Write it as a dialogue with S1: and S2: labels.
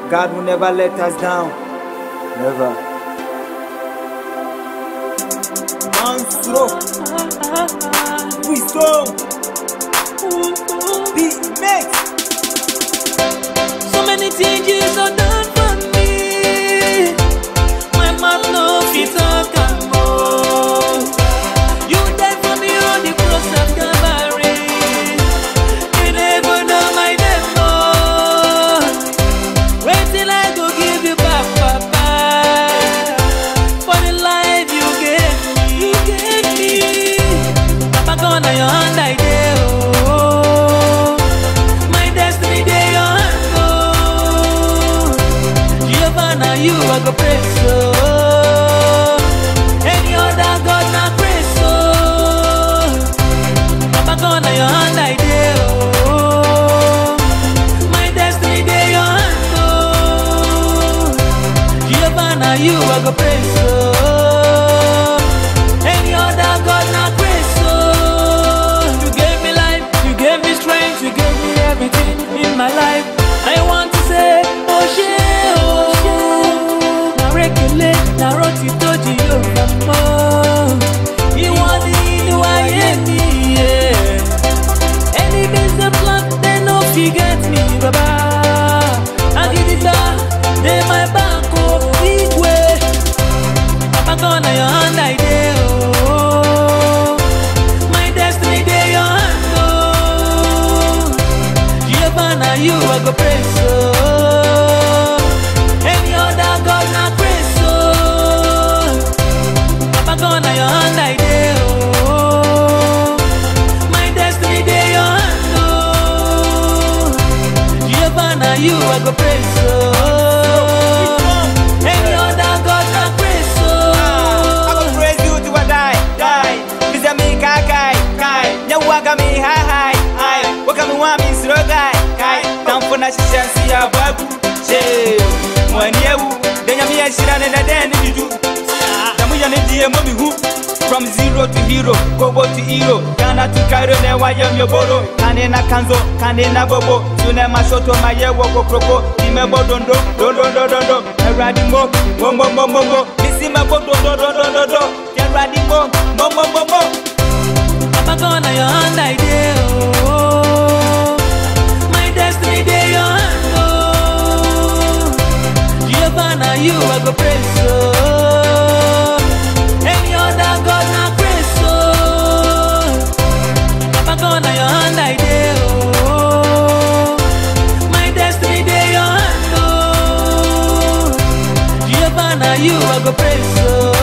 S1: God will never let us down. Never. Monstro. Wisdom. Beat mix.
S2: So many things you so done for me. My mouth no fit talk am more. You died for me on the cross of Calvary. You never know my name more. Wait till I go give you back, Papa. For the life you gave me, you gave me. Papa gonna your hand I dey oh. My destiny dey your hand oh. Jehovah na you I go praise oh. Any other God na praise oh. Papa gonna your hand I dey oh. My destiny dey your hand oh. Jehovah na you I go praise oh. Any other God na praise oh. You gave me life, you gave me strength, you gave me everything in my life. I want to say, oh shey oh. Na rekele, na roti toji Yorùbá mọ́. Ìwọ ni inú ayé mi. yeah. Enemies dey plot, they no fit get me, baba. Agidigba dey my back, oh, big way. Papa gone na your hand I dey, oh. My destiny dey your hand, oh. Jehovah na you I go praise, oh. Any other God na praise, oh. Papa gone na your hand I dey, oh. My destiny dey your hand, oh. Jehovah na you I go praise, oh. Any other God na praise,
S1: I
S2: oh.
S1: will praise you till I die, die. This is me, kai, kai, kai. Nya waka me, hi, hi, hi. Waka me, wa me, slow guy, kai. Time for na shisha, see ya, babu. Che, mwani ewu. Denya mi ya shira, nena deni bidu. Tamu ya ne diye mami hu. From zero to hero, go go to hero. Ghana to Cairo, ne wa yem yo boro. Kane na kanzo, kane na bobo. Tune ma shoto ma ye wo go kroko. Ime bo dondo, dondo, dondo, dondo. Eradi mo, mo, mo, mo, mo, mo. Missy ma bo dondo, dondo, dondo. Eradi mo, mo, mo, mo, mo.
S2: Papa gone na your hand I dey, oh. My destiny dey your hand, oh. Jehovah na you I go praise, oh. Any other God na praise, oh. Papa gone na your hand I dey, oh. My destiny dey your hand, oh. Jehovah na you I go praise, oh.